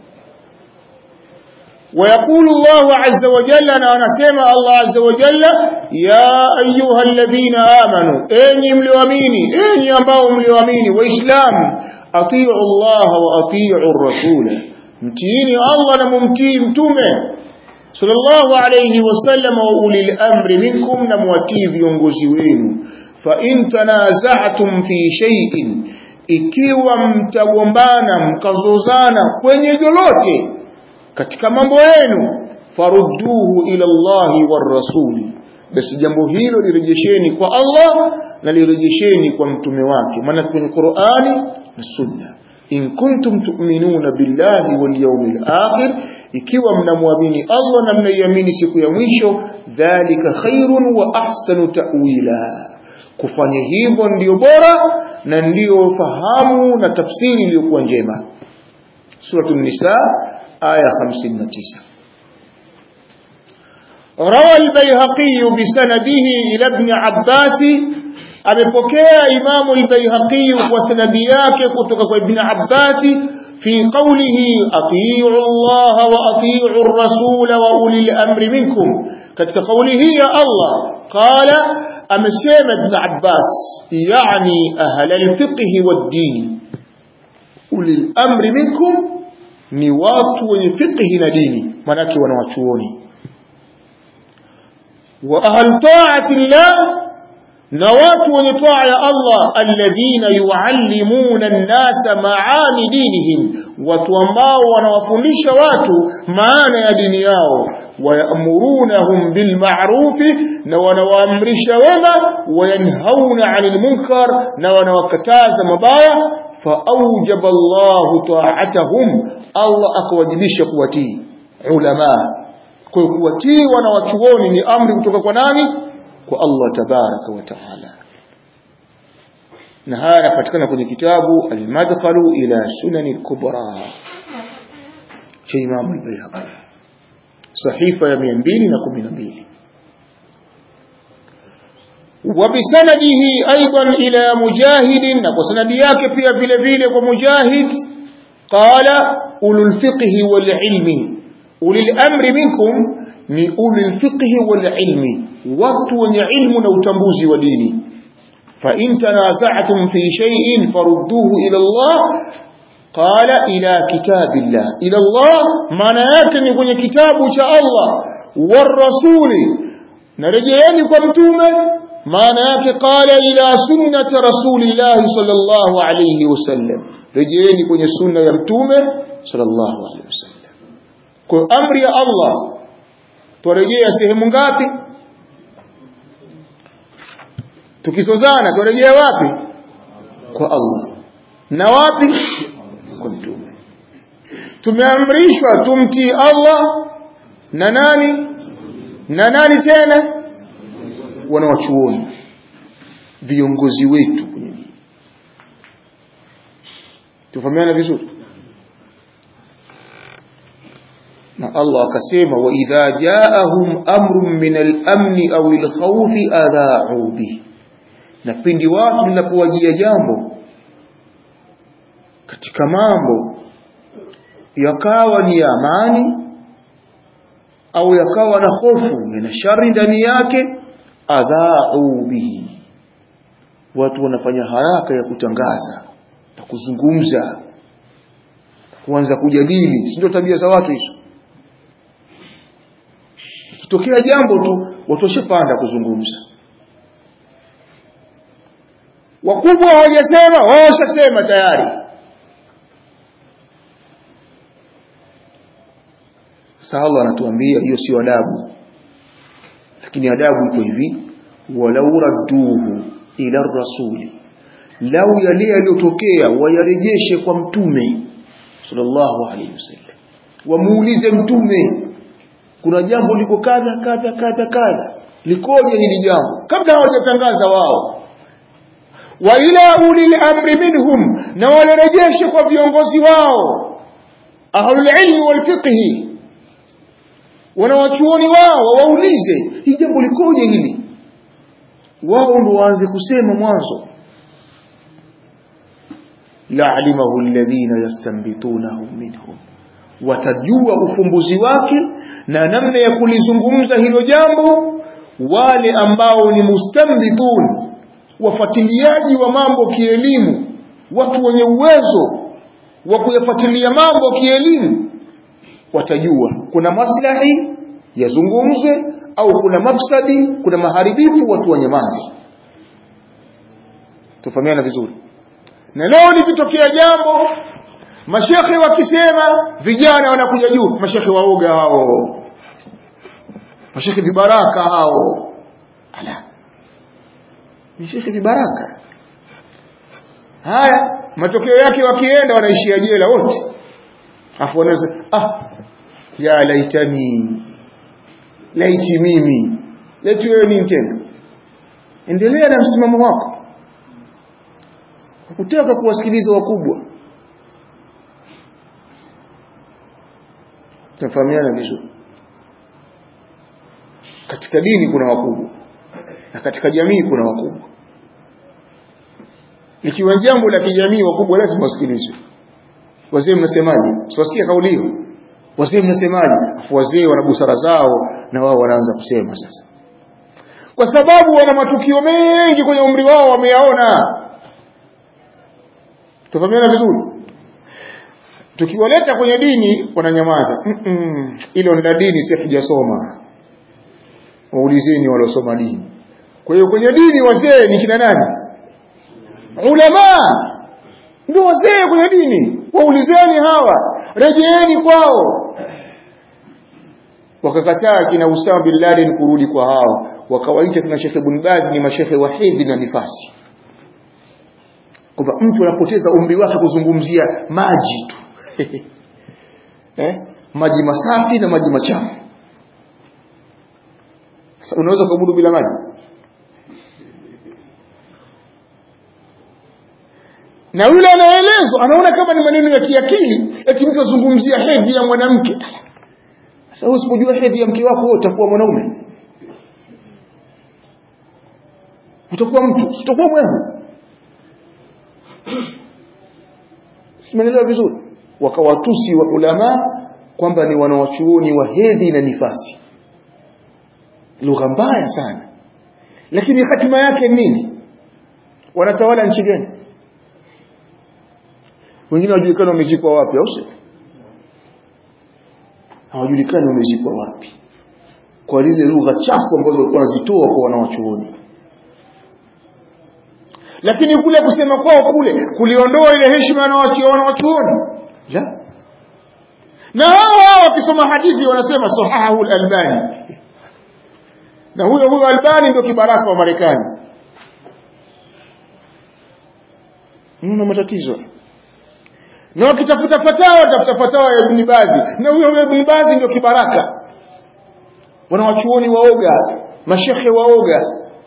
ويقول الله عز وجل أنا ونسمع الله عز وجل يا أيها الذين آمنوا أني ملواميني أني أباو ملواميني وإسلام أطيعوا الله وأطيعوا الرسول متيني الله نممتي متومه صلى الله عليه وسلم وأولي الأمر منكم نموتي viongozi wenu فإن تنازعتم في شيء ikiwa mtagombana mkazozana kwenye lolote katika mambo yenu farudduhu ila Allahi war rasuli basi jambo hilo lirejesheni kwa Allah na lirejesheni kwa mtume wake maana kwenye Qur'ani na Sunna in kuntum tu'minuna billahi wal yawmil akhir ikiwa mnamwamini Allah na mnaiamini siku ya mwisho dhalika khairun wa ahsanu ta'wila kufanya hivyo ndiyo bora na ndiyo fahamu na tafsiri iliyokuwa njema suratul nisa aya 59 روى البيهقي بسنده إلى ابن عباس amepokea imamu al-Baihaqi kwa sanadi yake kutoka kwa Ibn Abbas fi qawlihi atii'u Allah wa atii'u ar-rasul wa ulil amri minkum katika kauli hii ya Allah qala amesema Ibn Abbas yani ahla al-fiqh wad-din ulil amri minkum ni watu wenye fiqh na dini manake wanawachuoni wa ahal ta'ati Allah na watu wenye taa ya Allah alladhina yuallimuna an-nasa maani dinihim watu ambao wanawafundisha watu maana ya dini yao wayamurunahum bil ma'rufi na wanawaamrisha wema wayanhauna 'anil munkar na wanawakataza mabaya faawjaba Allahu ta'atahum Allah akawajibisha kuwatii ulama kwa kuwatii wanawachuoni ni amri kutoka kwa nani kwa Allah tabaraka wa taala na haya yanapatikana kwenye kitabu almadkhalu ila sunani kubra cha Imam al-Bayhaqi sahifa ya 212 وبسنده أيضا إلى مجاهد وسند yake pia vile vile kwa mujahid قال أولو الفقه والعلم أولي الأمر منكم ni أولي الفقه والعلم watu wenye ilmu na utambuzi wa dini فإن تنازعتم في شيء فردوه إلى الله قال إلى كتاب الله إلى الله معنى yake ni kwenye kitabu cha Allah والرسول narejeeni kwa mtume maana yake qala ila sunnati rasulillahi sallallahu alayhi wasallam rejeeni kwenye sunna ya mtume sallallahu alayhi wasallam kwa amri ya Allah twarejea sehemu ngapi tukisozana twarejea wapi kwa Allah na wapi kwa mtume tumeamrishwa tumtii Allah na nani na nani tena wanawachuoni viongozi wetu kwenye dini tufahamiana vizuri na Allah akasema wa idha jaahum amrun min al-amn aw al-khawf adha'u bi na pindi watu linapowajia jambo katika mambo yakawa ni amani au yakawa na hofu yana shari ndani yake adha'u bihi watu wanafanya haraka ya kutangaza na kuzungumza kuanza kujadili si ndio tabia za watu hizo ikitokea jambo tu watu washapanda kuzungumza wakubwa hawajasema wao washasema tayari sasa Allah anatuambia hiyo sio adabu lakini adabu iko hivi walau radduhu ila rasuli lau yale yaliyotokea wayarejeshe kwa mtume sallallahu alaihi wasallam wamuulize mtume kuna jambo liko kadha kadha kadha kadha likoje hili jambo kabla hawajatangaza wao wa ila ulil amri minhum na walirejeshe kwa viongozi wao ahlul ilmi wal fiqhi wanawachuoni wao waulize hii jambo likoje hili wao ndo waanze kusema mwanzo la'alimahu alladhina yastanbitunahu minhum watajua ufumbuzi wake na namna ya kulizungumza hilo jambo wale ambao ni mustambitun wafuatiliaji wa mambo kielimu watu wenye uwezo wa kuyafuatilia mambo kielimu watajua kuna maslahi yazungumzwe au kuna mafsadi kuna maharibifu watu wanyamaze tufahamiana vizuri na leo likitokea jambo mashekhe wakisema vijana wanakuja juu mashekhe waoga hao mashekhe vibaraka hao ala mashekhe vibaraka haya matokeo yake wakienda wanaishia jela wote afu wanaweza ah ya laitani laiti mimi laiti wewe nini tena endelea na msimamo wako kutaka kuwasikiliza wakubwa tunafahamiana vizuri katika dini kuna wakubwa na katika jamii kuna wakubwa ikiwa jambo la kijamii wakubwa lazima wasikilizwe wazee mnasemaje siwasikia kauli hiyo wazee mnasemaje afu wazee wana busara zao na wao wanaanza kusema sasa kwa sababu wana matukio mengi kwenye umri wao wameyaona tufahamiana vizuri tukiwaleta kwenye dini wananyamaza hilo mm -mm. la dini si hatujasoma waulizeni waliosoma dini kwa hiyo kwenye dini wazee ni kina nani ulama ndio wazee kwenye dini waulizeni hawa rejeeni kwao wakakataa kina Usama bin Laden kurudi kwa hao wakawaita kina Sheikh Ibn Baz ni mashekhe wahidi na nifasi kwamba mtu anapoteza umri wake kuzungumzia maji tu eh? maji masafi na maji machafu sasa unaweza kuabudu bila maji na yule anaelezwa anaona kama ni maneno ya kiakili eti mtu azungumzia hedhi ya mwanamke sasa usipojua hedhi ya mke wako wewe utakuwa mwanaume utakuwa mtu utakuwa mwehu simenelewa vizuri wakawatusi wa ulama kwamba ni wanawachuoni wa hedhi na nifasi lugha mbaya sana lakini hatima yake nini wanatawala nchi gani wengine hawajulikani wamezikwa wapi au sio hawajulikani wamezikwa wapi kwa lile lugha chafu ambazo walikuwa wanazitoa kwa wanawachuoni lakini kule kusema kwao kule kuliondoa ile heshima ya wanawachuoni la na hao hao wakisoma hadithi wanasema sahahu al-albani na huyo huyo albani ndio kibaraka wa marekani mna matatizo na wakitafuta fatawa tafuta fatawa ya Ibn Bazi na huyo huyo Ibn Bazi ndio kibaraka wanawachuoni waoga mashekhe waoga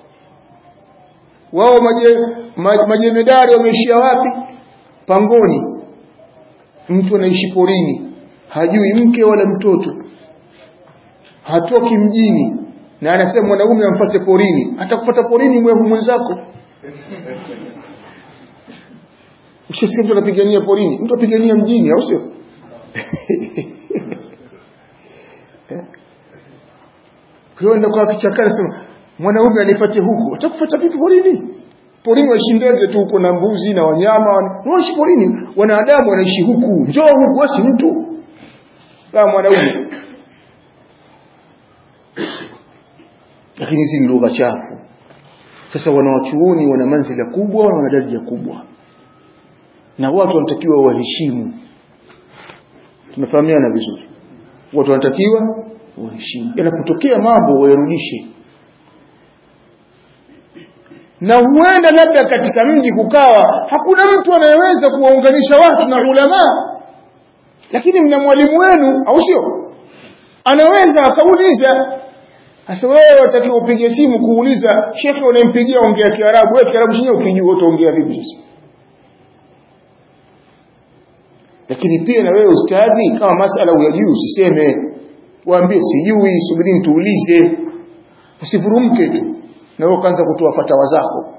wao maje, majemedari wameishia wapi pangoni mtu anaishi porini hajui mke wala mtoto hatoki mjini na anasema mwanaume ampate porini atakupata porini mwevu mwenzako Ukishasikia mtu anapigania porini, mtu apigania mjini au sio? Kwa hiyo kwa kichakani sema mwanaume anifuate huku, atakufuata vipi porini? Porini waishi ndege tu huko na mbuzi na wanyama, wanaishi porini. Wanadamu wanaishi huku, njoo huku, wasi mtu kama mwanaume. Lakini hizi ni lugha chafu. Sasa wanawachuoni wana manzila kubwa, wana daraja kubwa na watu wanatakiwa waheshimu tunafahamiana vizuri watu wanatakiwa waheshimu yanapotokea mambo wayarudishe na huenda labda katika mji kukawa hakuna mtu anayeweza kuwaunganisha watu na ulama lakini mna mwalimu wenu au sio anaweza akauliza sasa wewe watakiwa upige simu kuuliza shekhe unayempigia ongea kiarabu wewe kiarabu chenyewe ukijua utaongea vipi sasa lakini pia na wewe ustadhi kama masala uyajui usiseme waambie sijui subirini tuulize usivurumke tu na wewe ukaanza kutoa fatawa zako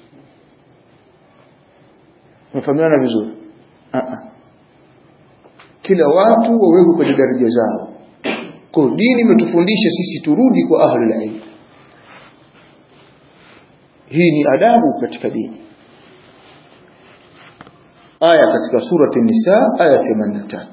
umefahamiana vizuri kila watu wawekwe kwenye daraja zao kwa dini imetufundisha sisi turudi kwa ahlul ilm hii ni adabu katika dini aya katika surati nisa aya 83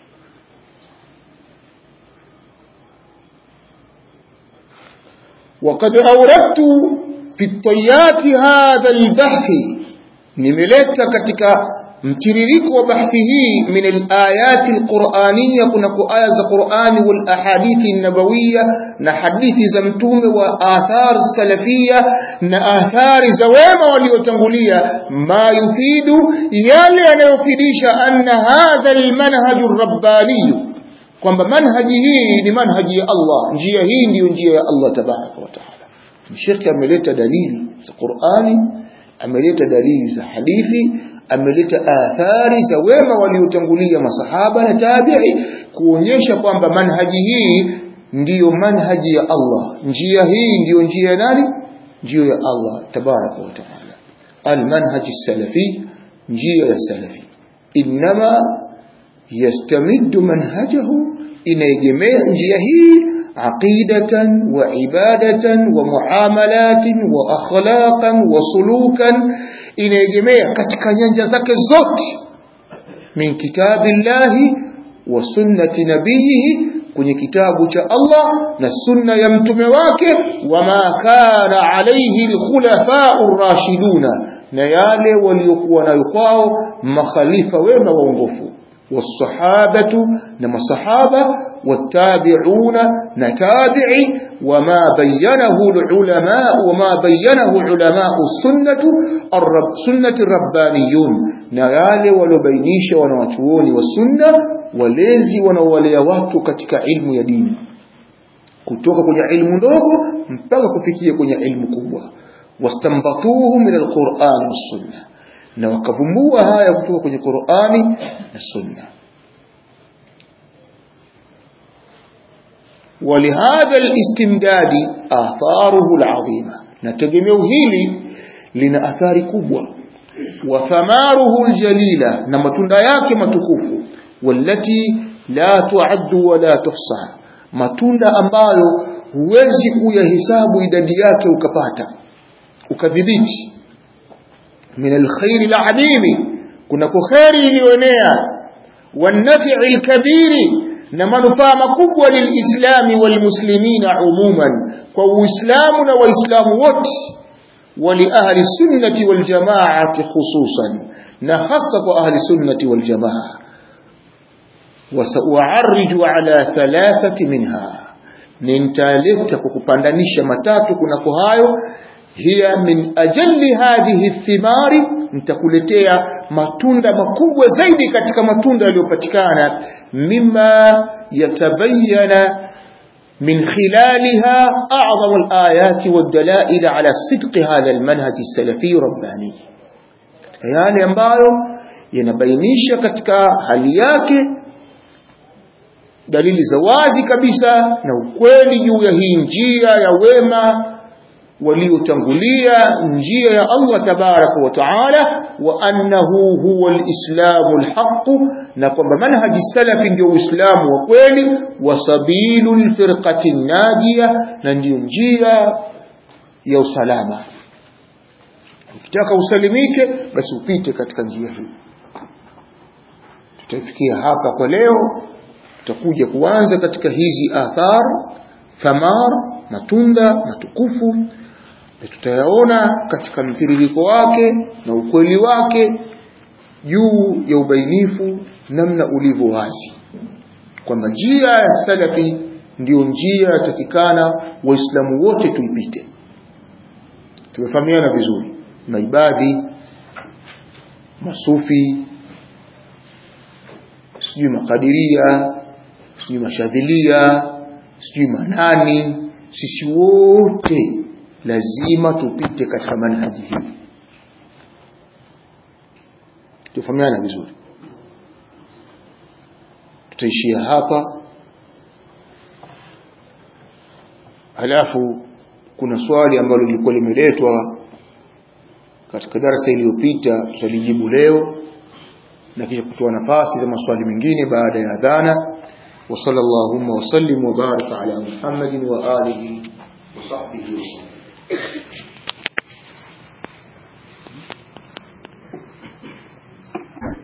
وقد أوردت في الطيات هذا البحث nimeleta katika mtiririko wa bahthi hii min alayati alqur'aniyya kuna aya za Qur'ani wal ahadithi nabawiyya na hadithi za mtume wa athar salafiyya na athari za wema waliotangulia ma yufidu yale yanayofidisha anna hadha almanhaj arrabbani kwamba manhaji hii ni manhaji ya Allah njia hii ndiyo njia ya Allah tabaraka wa taala Sheikh ameleta dalili za Qur'ani ameleta dalili za hadithi ameleta athari za wema waliotangulia masahaba na tabi'i kuonyesha kwamba manhaji hii ndiyo manhaji ya Allah njia hii ndiyo njia ya nani njia ya Allah tabaraka wa taala almanhaj salafi njia ya salafi inma yastamiddu manhajahu inaegemea njia hii عقيدة وعبادة ومعاملات وأخلاقا وسلوكا inaegemea katika nyanja zake zote min kitabillahi wa sunnati nabiyihi kwenye kitabu cha Allah na sunna ya mtume wake wama kana alayhi alkhulafa'ur rashiduna na yale waliokuwa nayo kwao makhalifa wema waongofu والصحابة نما الصحابة والتابعون نتابعي وما بينه العلماء وما بينه علماء السنة الرب سنة الربانيون نيالي ولبينيش ونواتوون والسنة walezi wanaowalea watu katika ilmu ya dini kutoka kwenye ilmu ndogo mpaka kufikia kwenye ilmu kubwa wastambatuhu min alquran wassunna na wakavumbua haya kutoka kwenye Qur'ani na Sunna ولهذا الاستمداد آثاره العظيمة نتجمع هيلي لنا أثار كبوة وثماره الجليلة نمتند yake matukufu والتي لا تعد ولا تحصى matunda ambayo huwezi kuyahesabu idadi yake ukapata ukadhibiti min alkhairi aladimi kunako kheri iliyoenea wanafi'i alkabiri na manufaa makubwa lilislami walmuslimina umuman kwa uislamu na waislamu wote ولأهل السنة والجماعة خصوصا نخص أهل السنة والجماعة وسأعرج على ثلاثة منها ننتالفت كوكوباندانيش متاتو كنكو هايو هي من أجل هذه الثمار nitakuletea matunda makubwa zaidi katika matunda yaliyopatikana mima yatabayana من خلالها أعظم الآيات والدلائل على صدق هذا المنهج السلفي الرباني yale ambayo yanabainisha katika hali yake dalili za wazi kabisa na ukweli juu ya hii njia ya wema waliotangulia njia ya Allah tabaraka wa taala wa annahu huwa alislamu alhaq na kwamba manhaji salafi ndio uislamu wa kweli wa sabilul firqati najia na ndio njia ya usalama ukitaka usalimike basi upite katika njia hii tutafikia hapa kwa leo tutakuja kuanza katika hizi athar thamar matunda matukufu tutayaona katika mtiririko wake na ukweli wake juu ya ubainifu namna ulivyo wazi kwamba njia ya salafi ndiyo njia yatakikana waislamu wote tuipite tumefahamiana vizuri maibadhi masufi sijui makadiria sijui mashadhilia sijui manani sisi wote lazima tupite katika manhaji hii tufahamiana vizuri tutaishia hapa halafu kuna swali ambalo lilikuwa limeletwa katika darasa iliyopita tutalijibu leo na kisha kutoa nafasi za maswali mengine baada ya adhana wa sallallahu wa sallim wa baraka ala muhammadin wa alihi wa sahbihi